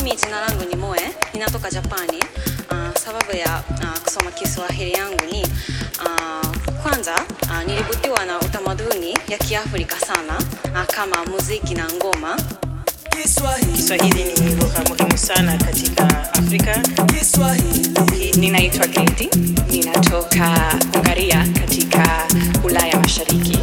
Mimi jina langu ni Moe, ninatoka Japani. Uh, sababu ya uh, kusoma Kiswahili yangu ni uh, kwanza uh, nilivutiwa na utamaduni ya Kiafrika sana uh, kama muziki na ngoma. Kiswahili ni lugha muhimu sana katika Afrika. Ninaitwa Katie, ninatoka Hungaria katika Ulaya Mashariki.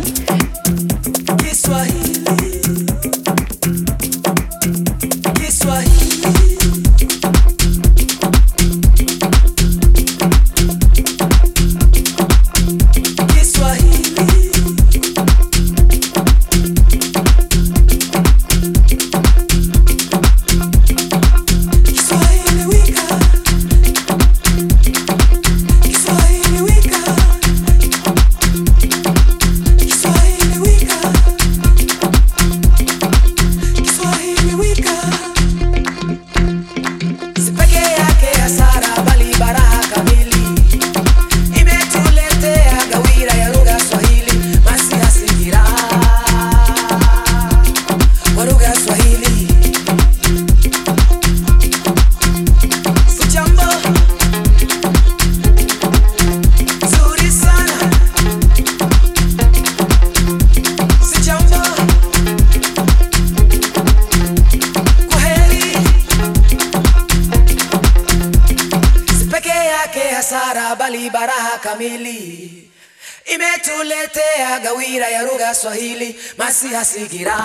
hasara bali baraha kamili imetuletea gawira ya lugha Swahili masihasigira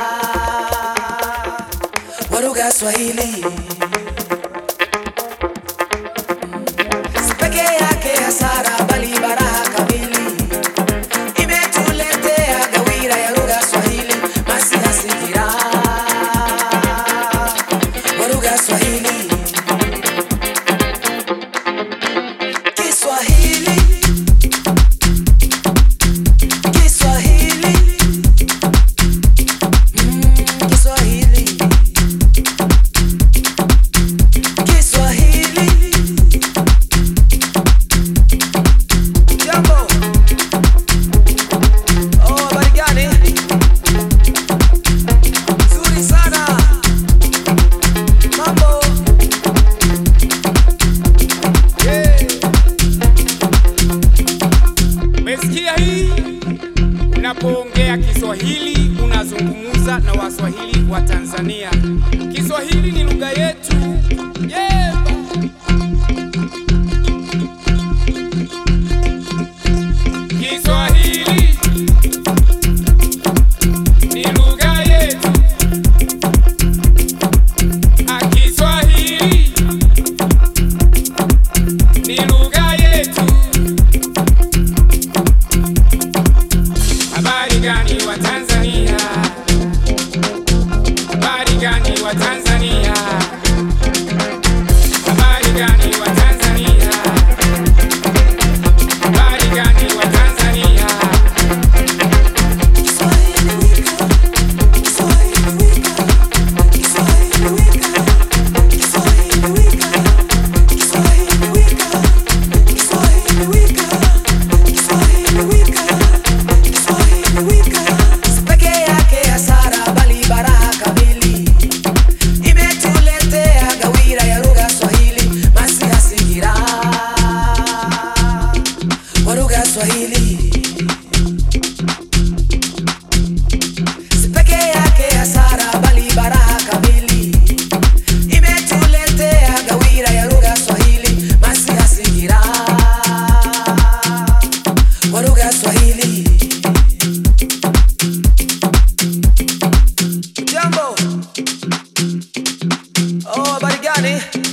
wa lugha Swahili peke yake hasara bali baraha kamili imetuletea gawira ya lugha Swahili masihasigira wa lugha Swahili Kiswahili Kiswahili mm, Kiswahili Kiswahili Jambo Oh, habari gani? Nzuri sana Mambo Yeah. Umesikia hii? Unapoongea Kiswahili unazungumza na Waswahili wa Tanzania. Kiswahili ni lugha yetu. Yeah. Kiswahili ni lugha yetu. Ah, Kiswahili ni lugha yetu. Habari gani wa Tanzania? Habari gani wa Tanzania? Habari gani wa Tanzania? Habari gani wa Tanzania? Peke yake hasara bali baraha kamili imetuletea gawira ya lugha Swahili masihasigira wa lugha Swahili Si peke yake hasara bali baraha kamili imetuletea gawira ya lugha Swahili masihasigira wa lugha Swahili Jambo. Oh, habari gani?